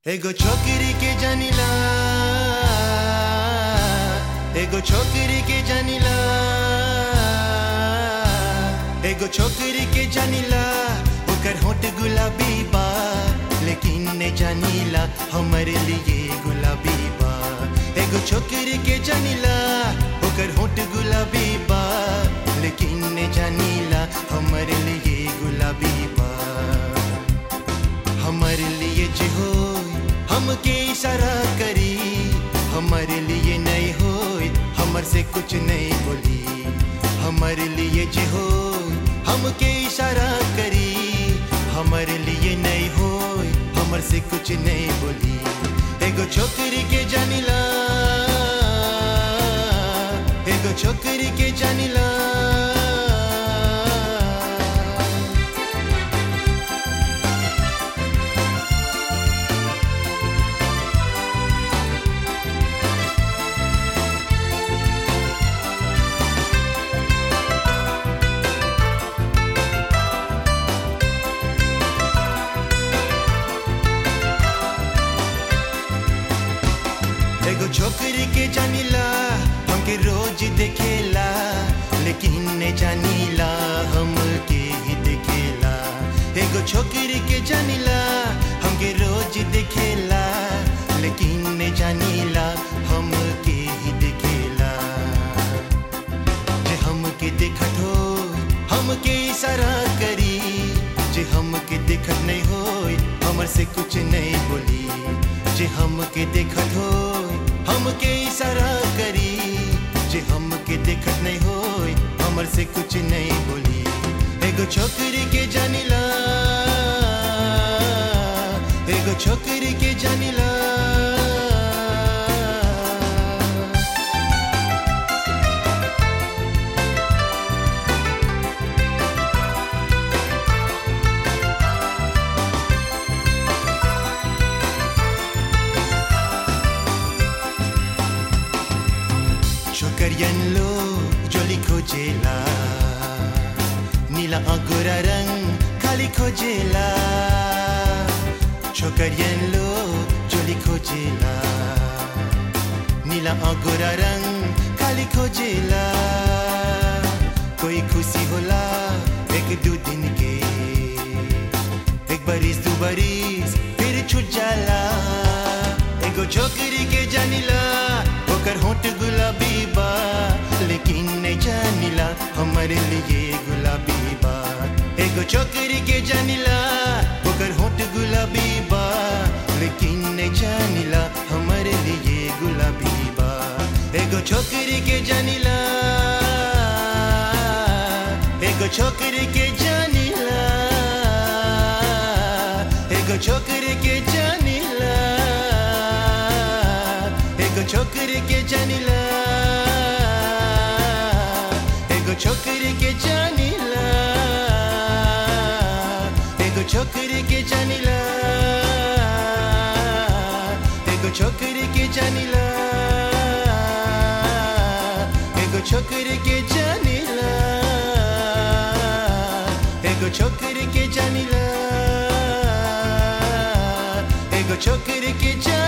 एगो छोकरी के जानिला एगो छोकरी के जानिला एगो छोकरी के जानिला ओकर होठ गुलाबी बा लेकिन ने जानिला हमरे लिए गुलाबी बा एगो छोकरी के जानिला ओकर होठ गुलाबी बा लेकिन ने जानिला हमरे लिए गुलाबी बा हमारे लिए जे हो हमके इशारा करी हमारे लिए नहीं हो हमर से कुछ नहीं बोली हमारे लिए जे हो हमके इशारा करी हमारे लिए नहीं हो हमर से कुछ नहीं बोली एगो छोकरी के जानिला एगो छोकरी के जानिला एगो छोकरी के जानिला हमके रोज देखेला लेकिन ने जानिला हमके ही देखेला एगो छोकरी के जानिला हमके रोज देखेला लेकिन ने जानिला हमके ही देखेला जे हमके देखत हो हमके इशारा करी जे हमके देखत नहीं हो हमर से कुछ नहीं बोली जे हमके देखत हो हमके इशारा करी जे हमके देखत नहीं हो हमर से कुछ नहीं बोली एगो छोकरी के जानिला एगो छोकरी के जानिला छोकरियन लो जोली खोजेला नीला अंगूरा रंग खाली खोजेला छोकरियन लो जोली खोजेला नीला अंगूरा रंग खाली खोजेला कोई खुशी होला एक दो दिन के एक बरिस दो बरिस फिर छूट जाला एगो छोकरी के जानिला ओकर होठ गुलाबी बा लेकिन नहीं जानिला हमारे लिए गुलाबी बा एगो छोकरी के जानिला ओकर होठ गुलाबी बा लेकिन नहीं जानिला हमारे लिए गुलाबी बा एगो छोकरी के जानिला एगो छोकरी के जानिला एगो छोकरी के जानिला एगो छोकरी के जानिला एगो छोकरी के जानिला एगो छोकरी के जानिला एगो छोकरी के जानिला एगो छोकरी के जानिला एगो छोकरी के जानिला एगो छोकरी के जानिला